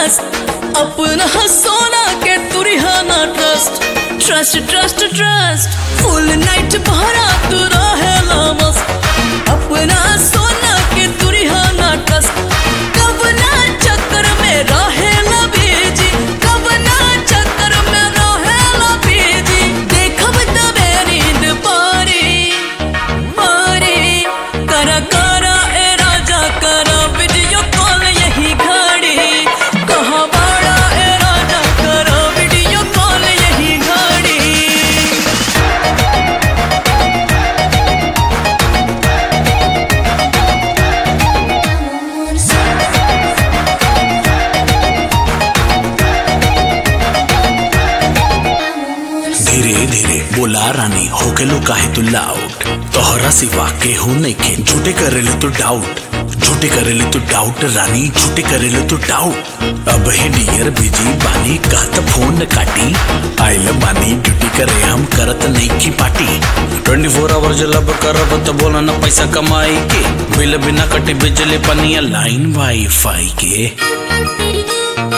मस्त अपना सोना के तुरिहाना trust trust trust trust full night भरा तू रहेला मस्त अपना सोना के तुरिहाना ट्रस्ट कब ना चक्कर में रहेला बीजी कब ना चक्कर में रहेला बीजी देखब तबे नींद पारी पारी करा करा ए राजा करा वीडियो कॉल यही घड़ी कहाँ बाड़ा ए राजा करा वीडियो कॉल यही घड़ी धीरे धीरे बोला रानी हो गेलो काहे तू लाउट तोहरा सिवा केहू नइखे झूठे करेले तू डाउट झूठे करेले तू डाउट रानी झूठे करेले तू डाउट अब हे डियर बिजी बानी का त फोन काटी आइल बानी ड्यूटी करे हम करत नइखी पार्टी 24 फोर आवर जलब करब त बोला न पैसा कमाई के बिल बिना कटे बिजली पनिया लाइन वाईफाई के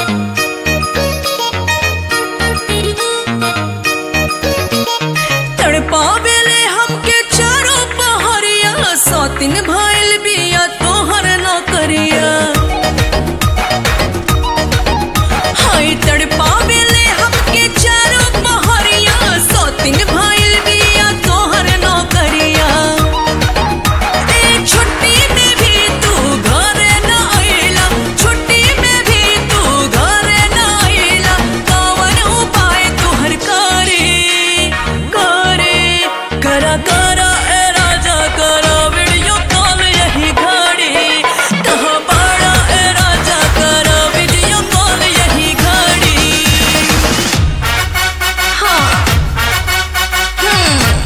तड़पावेले हमके चारों पहरिया सौतिन भइल बिया तोहर नौकरिया हाय तड़पावेले हमके चारों पहरिया सौतिन भइल बिया तोहर नौकरिया ए छुट्टी में भी तू घरे न आइला छुट्टी में भी तू घरे न आइला कवन उपाय तोहर करे करे करा करा ए राजा करा वीडियो कॉल यही घड़ी कहाँ बाड़ा ए राजा करा वीडियो कॉल यही घड़ी हाँ हम्म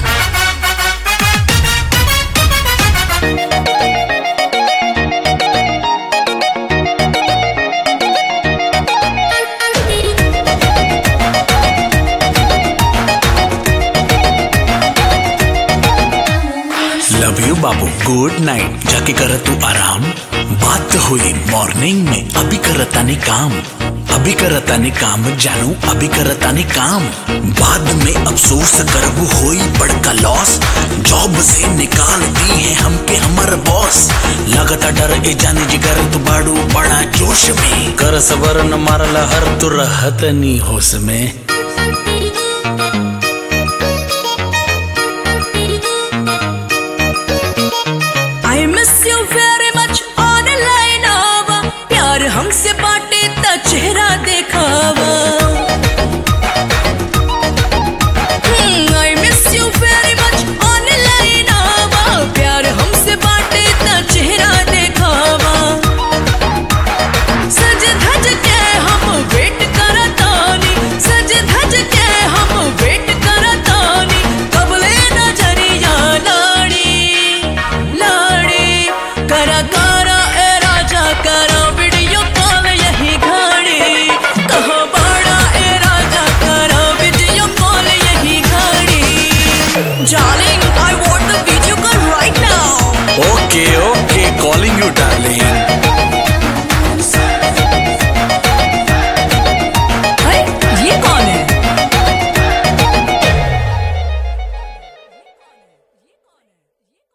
लव यू बाबू गुड नाइट जाके कर तू आराम बात हुई मॉर्निंग में अभी करता ने काम अभी करता ने काम जानू अभी करता ने काम बाद में अफसोस करबू होई बड़का लॉस जॉब से निकाल दी है हमके हमर बॉस लगता डर ए जाने जिगर तू बाड़ू बड़ा जोश में कर सबर न मारला हर तू रहत नी होश में